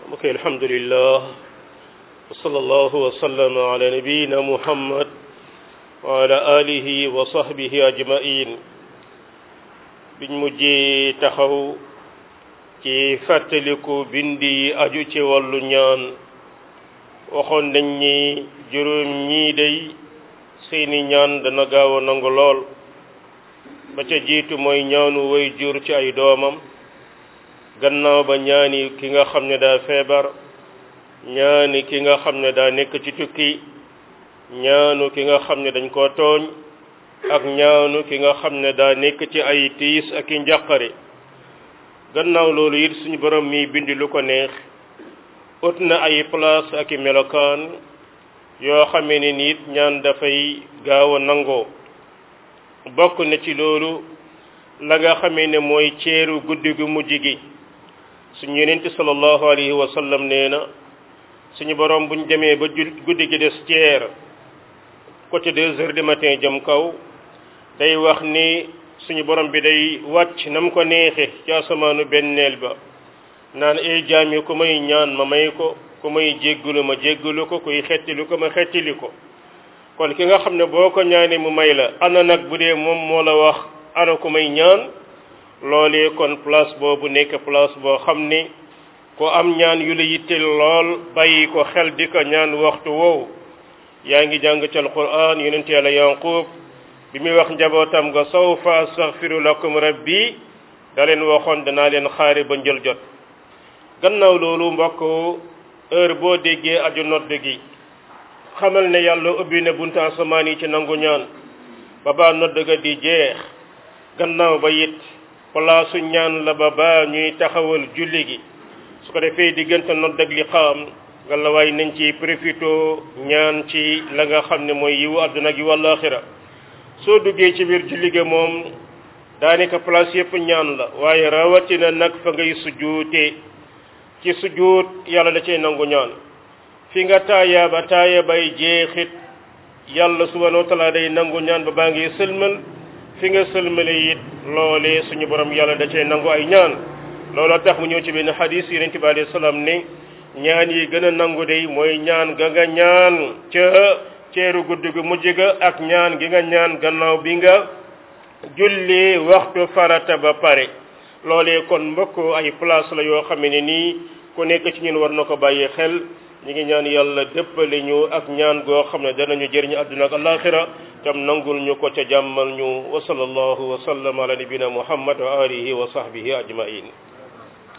ok alhamdulillah wa sallallahu wa sallama ala nabiyina muhammad wa ala alihi wa sahbihi ajmain biñ mujjee taxaw ci fàttaliku bindi yi aju ci wàllu ñaan waxoon nañ ni juróom ñii day seeni ñaan dana gaaw a nangu lool ba ca jiitu mooy ñaanu way jur ci ay doomam gannaaw ba ñaani ki nga xam ne daa feebar ñaani ki nga xam ne daa nekk ci tukki ñaanu ki nga xam ne dañ koo tooñ ak ñaanu ki nga xam ne daa nekk ci ay tiis ak i njàqare gannaaw loolu it suñu borom mi bindi lu ko neex ut na ay place ak i melokaan yoo xamee ne nit ñaan dafay gaaw a nangoo bokk na ci loolu la nga xamee ne mooy ceeru guddi gu mujj gi suñu yenente sallallahu alayhi wa sallam nee na suñu borom buñ demee ba guddi gi des ceer côté deux heures du matin jëm kaw day wax ni suñu borom bi day wàcc na mu ko neexe ci asamaanu benneel ba naan ay jaam yi ku may ñaan ma may ko ku may jéggalu ma jéggalu ko kuy xettili ko ma xettili ko kon ki nga xam ne boo ko ñaanee mu may la ana nag bu dee moom moo la wax ana ku may ñaan loolee kon place boobu nekk place boo xam ni ko am ñaan yu la yitteel lool bàyyi ko xel di ko ñaan waxtu woowu yaa ngi jàng ci alquran yonent yàlla yanqub bi muy wax njabootam nga sawfa astaghfiru lakum rabbi da leen waxoon danaa leen xaare ba njël jot gannaaw loolu mbokk heure boo déggee aju nodd gi xamal ne yàlla ubbi na buntu asamaan yi ci nangu ñaan ba baa nodd ga di jeex gannaaw ba it palaasu ñaan la ba baa ñuy taxawal julli gi su ko defee diggante nodd ak liqaam nga la waay nañ ci profito ñaan ci la nga xam ne mooy yiwu àdduna ak yiwu àllaaxira soo duggee ci biir julli ga moom daanaka place yëpp ñaan la waaye rawatina nag fa ngay sujjuute ci sujjuut yàlla da cay nangu ñaan fi nga taaya ba taaya bay jeexit yàlla subhanahu wa taala day nangu ñaan ba baa ngi sëlmal fi nga sëlmale it loolee suñu borom yàlla da cay nangu ay ñaan looloo tax mu ñëw ci benn xadis yonent bi alayhi salaam ne ñaan yi gën a nangu day mooy ñaan ga nga ñaan ca ceeru guddi gu mujj ga ak ñaan gi nga ñaan gannaaw bi nga julli waxtu farata ba pare loolee kon mbokk ay place la yoo xam ne nii ku nekk ci ñun war na ko bàyyi xel ñi ngi ñaan yàlla dëppale ñu ak ñaan goo xam ne danañu jëriñu àdduna ak alaxira tam nangul ñu ko ca jàmmal ñu wa sallallahu wa sallam ala nabina muhammad wa alihi wa sahbihi ajmain